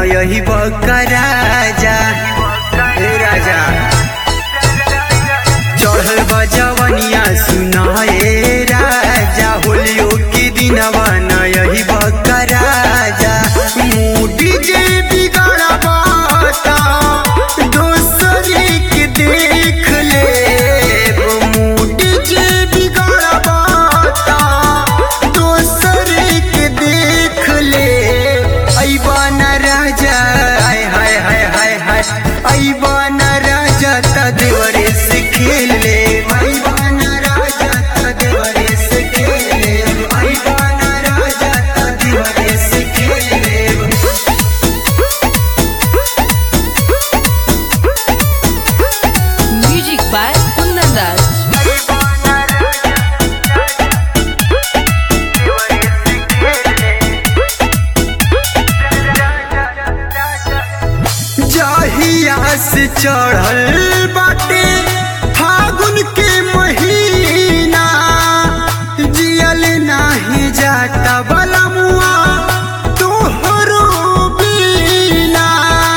यही बका राजा हे राजा चढ़ल बजवनिया सुनाए राजा होलियो के दिनवा न यही बका राजा मूडी जे बिगड़ा बाता दोसरी के देख ले मूडी जे बिगड़ा बाता दोसरी के देख ले ऐबा न राजा हाय हाय हाय हाय हाय ऐबा न राजा त देवरे से खेल ले ऐबा न राजा त देवरे से खेल ले ऐबा न राजा त देवरे से खेल ले Music by Kundan Raj. जहिया से चढ़ल बाटे फागुन के महीना जियल नाही जाता बलमुआ तोहरो बीना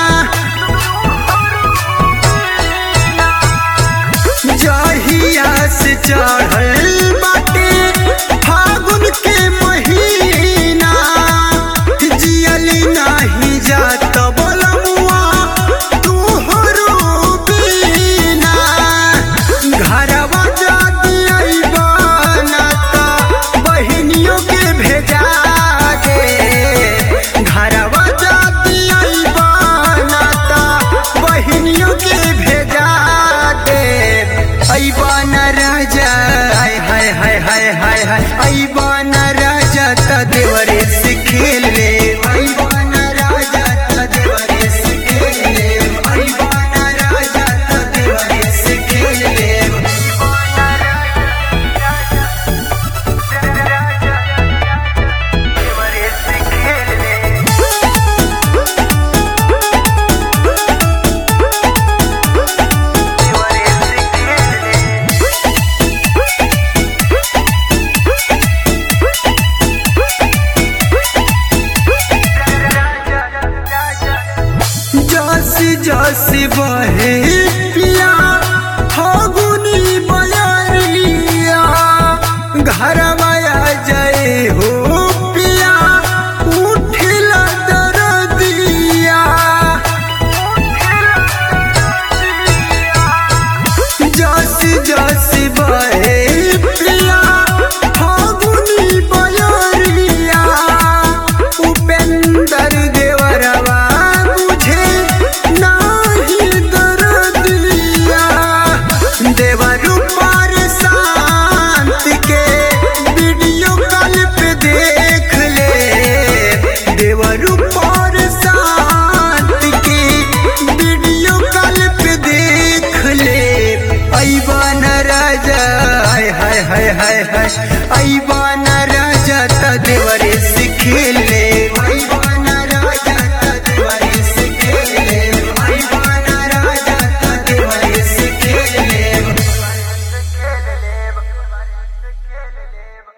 जहिया से चढ़ल बाटे फागुन के महीना जियल नाही जात बलमुआ तोहरो बीना घरवा जाती अइबा ना त बहिनियों के भेजा दे घरवा जाती अइबा ना त बहिनियों के भेजा दे अइबा न राजा हाय हाय हाय हाय हाय हाय अइबा न राजा त देवरे से खेल ले अइबा न राजा त देवरे से खेल ले अइबा न राजा त देवरे से खेल ले जस जस बहे